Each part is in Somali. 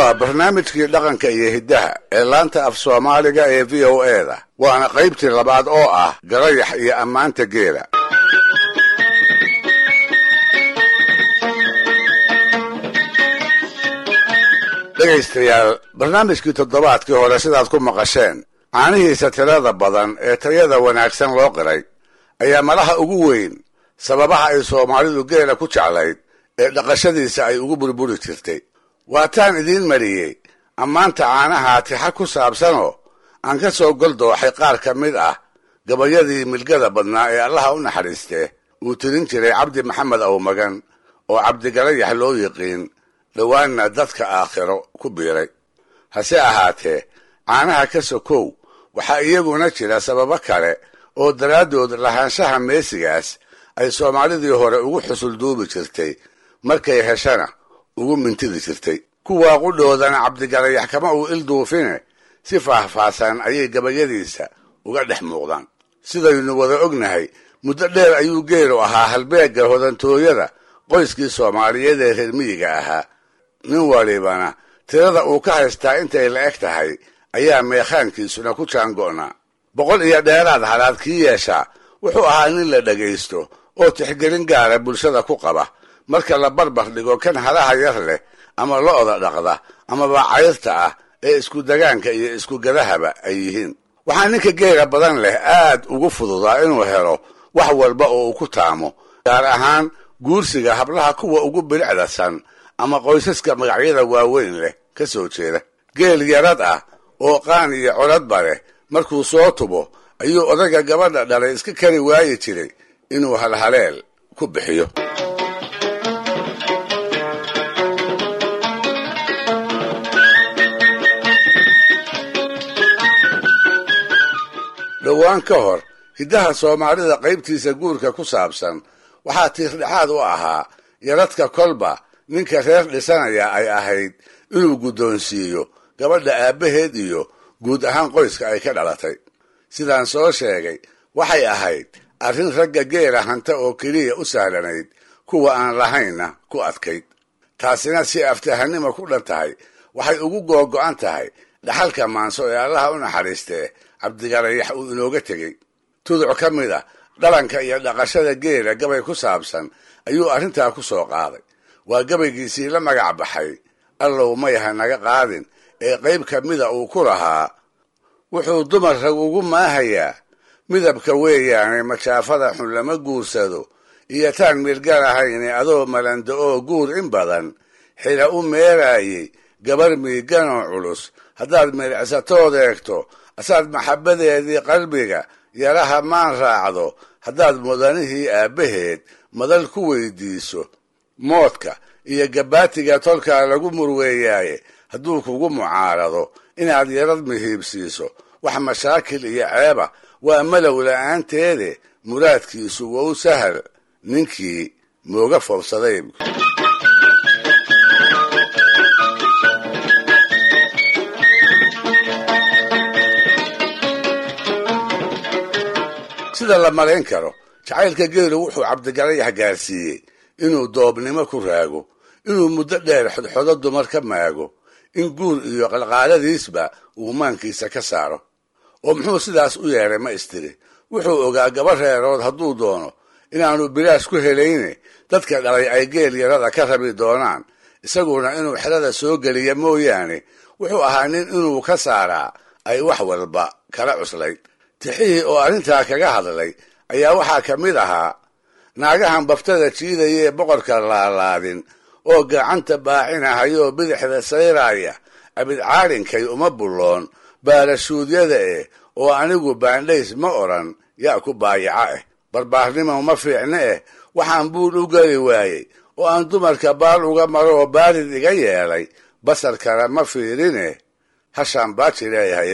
waa barnaamijkii dhaqanka iyo hiddaha ee laanta af soomaaliga ee v o e da waana qaybtii labaad oo ah garayax iyo ammaanta geela dhegaystayaal barnaamijkii toddobaadkii hore sidaad ku maqasheen caanihiisa tirada badan ee tayada wanaagsan loo qiray ayaa malaha ugu weyn sababaha ay soomaalidu geela ku jeclayd ee dhaqashadiisa ay ugu burburi jirtay waataan idiin mariyey ammaanta caanaha tixa ku saabsanoo aan ka soo goldooxay qaar ka mid ah gabayadii milgada badnaa ee allaha u naxariistee uu tirin jiray cabdi maxamed awmagan oo cabdigalayax loo yiqiin dhowaanna dadka aakhiro ku biiray hase ahaatee caanaha ka sokow waxaa iyaguna jira sababo kale oo daraaddood lahaanshaha meesigaas ay soomaalidii hore ugu xusulduubi jirtay markay heshana ugu mintidi jirtay kuwaa qudhoodana cabdigalayax kama uu ilduufine si faahfaahsan ayay gabayadiisa uga dhex muuqdaan sidaynu wada ognahay muddo dheer ayuu geelu ahaa halbeegga hodantooyada qoyskii soomaaliyeed ee reer miyiga ahaa nin walibana tirada uu ka haystaa intay la eg tahay ayaa meekhaankiisuna ku jaango'naa boqol iyo dheeraad halaad kii yeeshaa wuxuu ahaa nin la dhagaysto oo tixgelin gaara bulshada ku qaba marka la barbar dhigo kan halaha yar leh ama lo'da dhaqda amaba cayrta ah ee isku dagaanka iyo isku gadahaba ay yihiin waxaa ninka geela badan leh aad ugu fududaa inuu helo wax walba oo uu ku taamo gaar ahaan guursiga hablaha kuwa ugu bilicdasan ama qoysaska magacyada waaweyn leh ka soo jeeda geel yarad ah oo qaan iyo codadba leh markuu soo tubo ayuu odaga gabadha dhalay iska kari waayi jiray inuu halhaleel ku bixiyo dhowaan ka hor hiddaha soomaalida qaybtiisa guurka ku saabsan waxaa tiirdhexaad u ahaa yaradka kolba ninka reer dhisanaya ay ahayd inuu guddoonsiiyo gabadha aabbaheed iyo guud ahaan qoyska ay ka dhalatay sidaan soo sheegay waxay ahayd arrin ragga geela hanta oo keliya u sahlanayd kuwa aan lahaynna ku adkayd taasina si aftahanima ku dhan tahay waxay ugu googo'an tahay dhaxalka maanso ee allaha u naxariistee cabdigalayax uu inooga tegey tuduc ka mid a dhalanka iyo dhaqashada geela gabay ku saabsan ayuu arrintaa ku soo qaaday waa gabaygiisii la magac baxay allow mayha naga qaadin ee qayb ka mida uu ku lahaa wuxuu dumar rag ugu maahayaa midabka weeyaane majaafada xun lama guursado iyo taan miilgalahayne adoo malanda oo guur in badan xila u meeraayey gabar miiganoo culus haddaad milicsatood eegto asaad maxabbadeedii qalbiga yaraha maan raacdo haddaad mudanihii aabbaheed madal ku weydiiso moodka iyo gabaatiga tolkaa lagu murweeyaaye hadduu kugu mucaarado inaad yarad mihiibsiiso wax mashaakil iyo ceeba waa malow la'aanteede muraadkiisu wou sahal ninkii mooga foobsaday sida la malayn karo jacaylka geelu wuxuu cabdigalayax gaarsiiyey inuu doobnimo ku raago inuu muddo dheer xodxodo dumar ka maago in guur iyo qalqaaladiisba uu maankiisa ka saaro oo muxuu sidaas u yeedhay ma istiri wuxuu ogaa gaba reerood hadduu doono inaanu bilaash ku helayne dadka dhalay ay geel yarada ka rabi doonaan isaguna inuu xerada soo geliya mooyaane wuxuu ahaa nin inuu ka saaraa ay wax walba kala cuslayd tixihii oo arrintaa kaga hadlay ayaa waxaa ka mid ahaa naagahan baftada jiidaya ee boqorka laalaadin oo gacanta baacinahayoo bidixda sayraaya abid caalinkay uma bulloon baarashuudyada eh oo anigu baandhays ma odhan yaa ku baayaca eh barbaarnimo ma fiicne eh waxaan buul u geli waayey oo aan dumarka baal uga maro oo baarid iga yeelay basar kale ma fiirine hashaan baaji leeyahay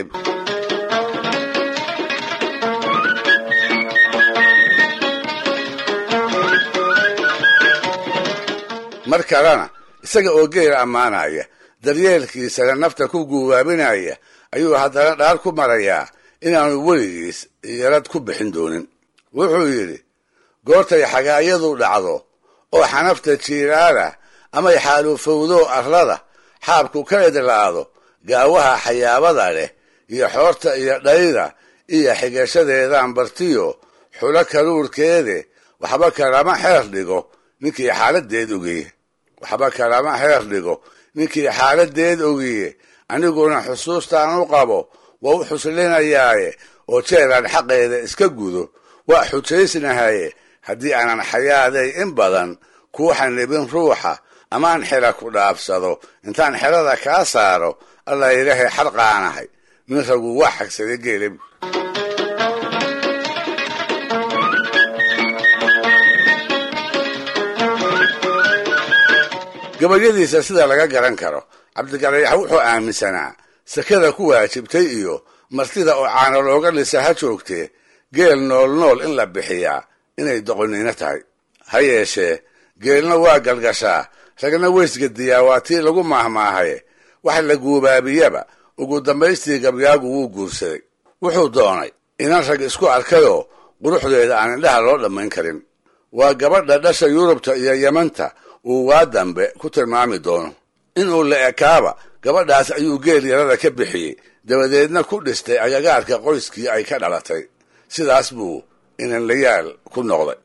mar kalena isaga oo geela ammaanaya daryeelkiisana nafta ku guubaabinaya ayuu haddana dhaar ku marayaa inaanu weligiis yarad ku bixin doonin wuxuu yidhi goortay xagaayadu dhacdo oo xanafta jiiraala amay xaalufowdo arlada xaabku ka idlaado gaawaha xayaabada leh iyo xoorta iyo dhayda iyo xigashadeedaan bartiyo xulo karuurkeede waxba kalama xeer dhigo ninkii xaaladeed ogiye waxba kalama xeer dhigo ninkii xaaladeed ogiye aniguna xusuustaan u qabo waa u xuslinayaaye oo jeelaan xaqeeda iska gudo waa xujaysnahaye haddii aanan xayaaday in badan kuu xanibin ruuxa amaan xela ku dhaafsado intaan xelada kaa saaro allah ilaahay xarqaanahay nin ragu waa xagsaday geelab gabayadiisa sida laga garan karo cabdigalayax wuxuu aaminsanaa sakada ku waajibtay iyo martida oo caano looga dhisa ha joogtee geel nool nool in la bixiyaa inay doqoniino tahay ha yeeshee geelna waa galgashaa ragna weysgediyaa waa tii lagu maahmaahaye wax la guubaabiyaba ugu dambaystii gabyaagu wuu guursaday wuxuu doonay inan rag isku arkayoo quruxdeeda aan indhaha loo dhammayn karin waa gabadha dhasha yurubta iyo yemanta uu waa dambe ku tilmaami doono inuu la ekaaba gabadhaas ayuu geel yarada ka bixiyey dabadeedna ku dhistay agagaarka qoyskii ay ka dhalatay sidaas buu inanlayaal ku noqday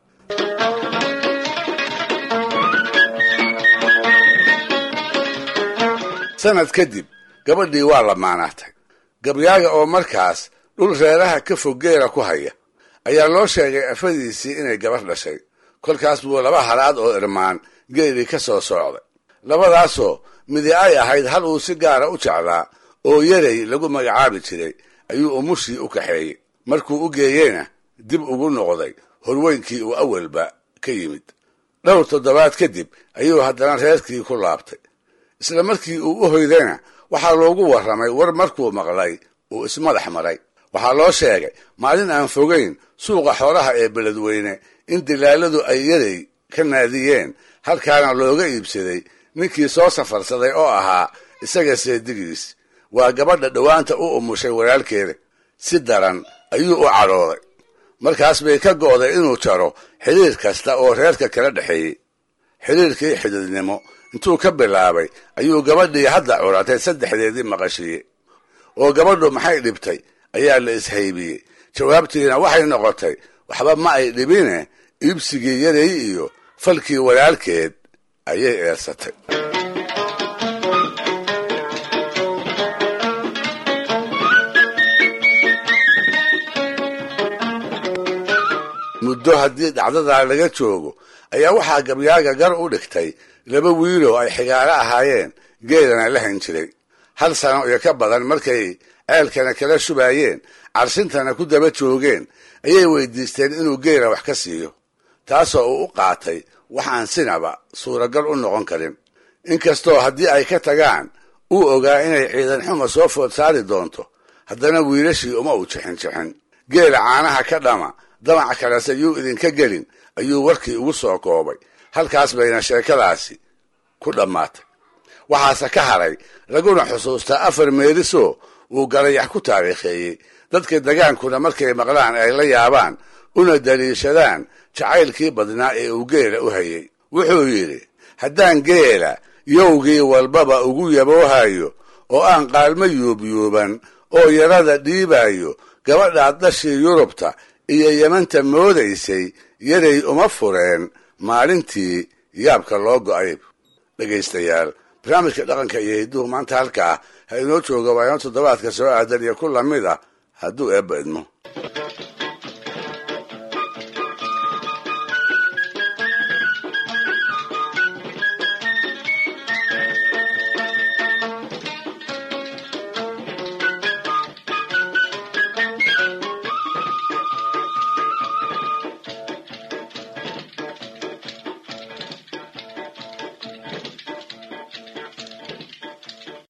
sanad kadib gabadhii waa lamaanaatay gabyaaga oo markaas dhul reeraha ka fog geela ku haya ayaa loo sheegay afadiisii inay gabar dhashay kolkaas buu laba halaad oo irmaan geelii ka soo socday labadaasoo midi ay ahayd hal uu si gaara u jeclaa oo yaray lagu magacaabi jiray ayuu umushii u kaxeeyey markuu u geeyeyna dib ugu noqday horweynkii uu awalba ka yimid dhowr toddobaad kadib ayuu haddana reerkii ku laabtay isla markii uu u hoydayna waxaa loogu warramay war markuu maqlay uu ismadax maray waxaa loo sheegay maalin aan fogayn suuqa xoolaha ee beledweyne in dilaaladu ay yaray ka naadiyeen halkaana looga iibsaday ninkii soo safarsaday oo ahaa isaga seedigiis waa gabadha dhowaanta u umushay walaalkeeda si daran ayuu u cadhooday markaas bay ka go'day inuu jaro xidhiir kasta oo reerka kala dhexeeyey xidhiirkii xididnimo intuu ka bilaabay ayuu gabadhii hadda curatay saddexdeedii maqashiye oo gabadhu maxay dhibtay ayaa la ishaybiyey jawaabtiina waxay noqotay waxba ma ay dhibine iibsigii yaray iyo falkii walaalkeed ayay eersatay muddo haddii dhacdadaa laga joogo ayaa waxaa gabyaaga gar u dhigtay laba wiiloo ay xigaalo ahaayeen geelana la han jiray hal sano iyo ka badan markay ceelkana kala shubaayeen carshintana ku daba joogeen ayay weydiisteen inuu geela wax ka siiyo taasoo uu u qaatay waxaan sinaba suuragal u noqon karin inkastoo haddii ay ka tagaan uu ogaa inay ciidan xuma soo food saari doonto haddana wiilashii uma uu jixin jixin geela caanaha ka dhama damac kalese yuu idinka gelin ayuu warkii ugu soo koobay halkaas bayna sheekadaasi ku dhammaatay waxaase ka haray laguna xusuustaa afar meelisoo uu galayax ku taariikheeyey dadka degaankuna markay maqlaan ay la yaabaan una daliishadaan jacaylkii badnaa ee uu geela u hayay wuxuu yidhi haddaan geela yowgii walbaba ugu yaboohayo oo aan qaalmo yuubyuuban oo yarada dhiibayo gabadhaad dhashii yurubta iyo yemanta moodaysay yaray uma fureen maalintii yaabka loo go'ay dhegaystayaal barnaamijka dhaqanka iyo hidduhu maanta halkaa ha inoo jooga waa inoo toddobaadka soo aadan iyo ku lamid ah hadduu eebba idmo